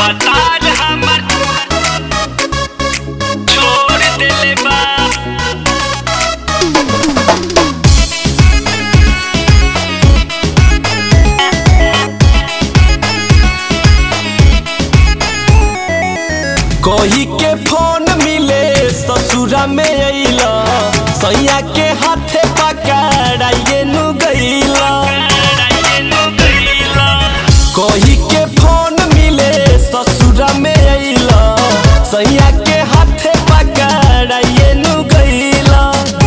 भतार हमर छोड़ देले बा कही के फोन मिले ससुरा में अइला सैया के हाथे पकड़ाइए नु गइला कही के फोन मिले ससुरा में अइला सैया के हाथे पकड़ाइए नु गइला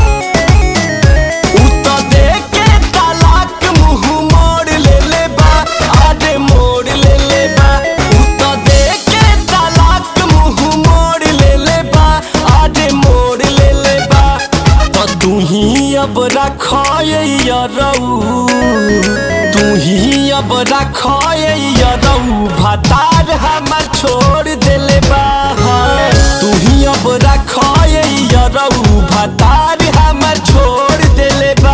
उ त देख के तलाक मुंह मोड़ ले ले बा आडे मोड़ ले ले बा उ त देख के तलाक मुंह मोड़ ले ले बा आडे मोड़ ले ले बा त तू ही अब रखाया रऊ तू ही अब रखाया रऊ भतार हमर छोड़ देले बा तू ही अब रखाया रऊ भतार हमर छोड़ देले बा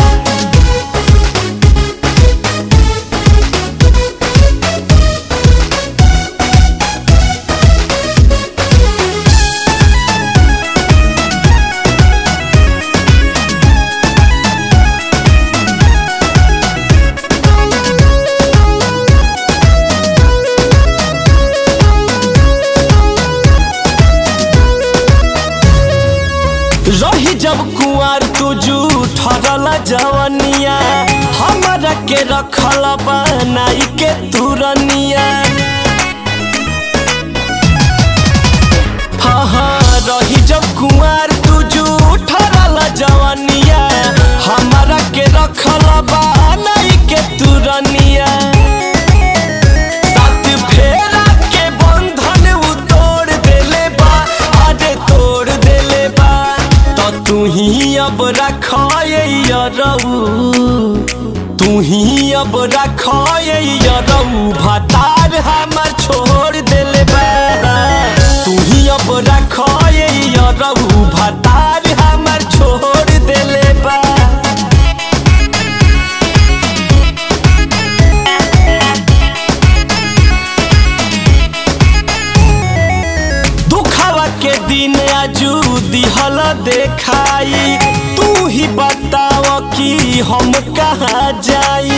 रही जब कुआर तू ठरल जवनिया हमरा के रखल बनाई के तुरनिया हाँ हाँ रही जब कुआर तू ठरल जवनिया हमरा के रखल बनाई के तुरनिया साथ फेरा के बंधन उ तोड़ देले बा आडे तोड़ देले बा तो तू ही अब रखाया रऊ तू ही अब रखाया रऊ भतार हमर छोड़ देले बा तू ही अब रखाया रऊ भतार हमर छोड़ देले बा दुखवा के दिन आजू दिहल देखाई तू ही बताव कि हम कहाँ जाई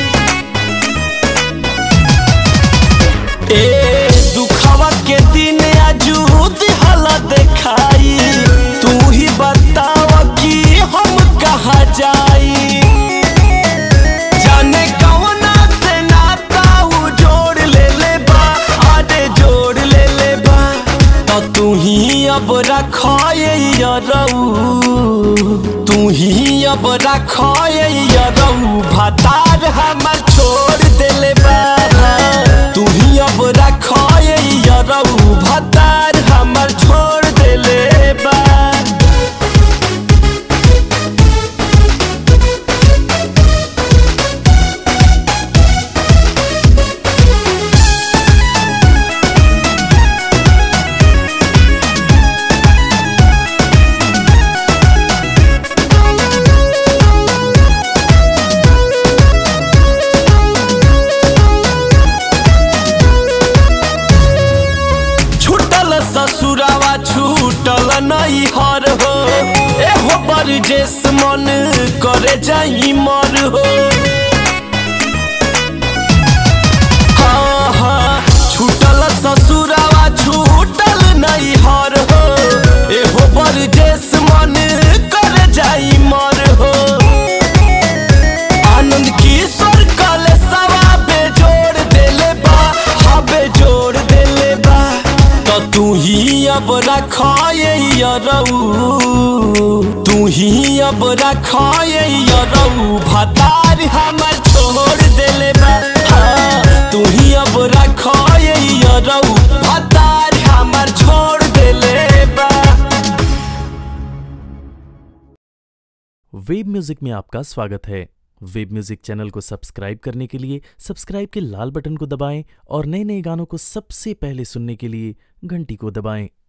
ए दुखवा के दिन आजू दिहल देखाई तू ही बताव कि हम कहाँ जाई जाने कौना से नाता उ जोड़ ले ले बा आडे जोड़ ले ले बा तो तू ही अब रखाया रऊ तू ही अब रखाया रऊ भतार हमर छोड़ देले बा तू ही अब रखाया रऊ भतार हमर छोड़ देले बा छूटल ससुरावा छूटल नहीं हर हो एहो बरजेस मन करे जाई मर हो हाँ हाँ छूटल ससुरावा छूटल नहीं हर हो एहो बरजेस मन करे जाई मर हो आनंद किशोर कले सवा बेजोड़ देले बा हा बेजोड़ देले बा तो तू ही अब रखाया रऊ तू ही अब रखाया रऊ भतार हमर छोड़ देले बा हाँ, तू ही अब रखाया रऊ भतार हमर छोड़ देले बा वेब म्यूजिक में आपका स्वागत है वेब म्यूजिक चैनल को सब्सक्राइब करने के लिए सब्सक्राइब के लाल बटन को दबाएं और नए नए गानों को सबसे पहले सुनने के लिए घंटी को दबाएं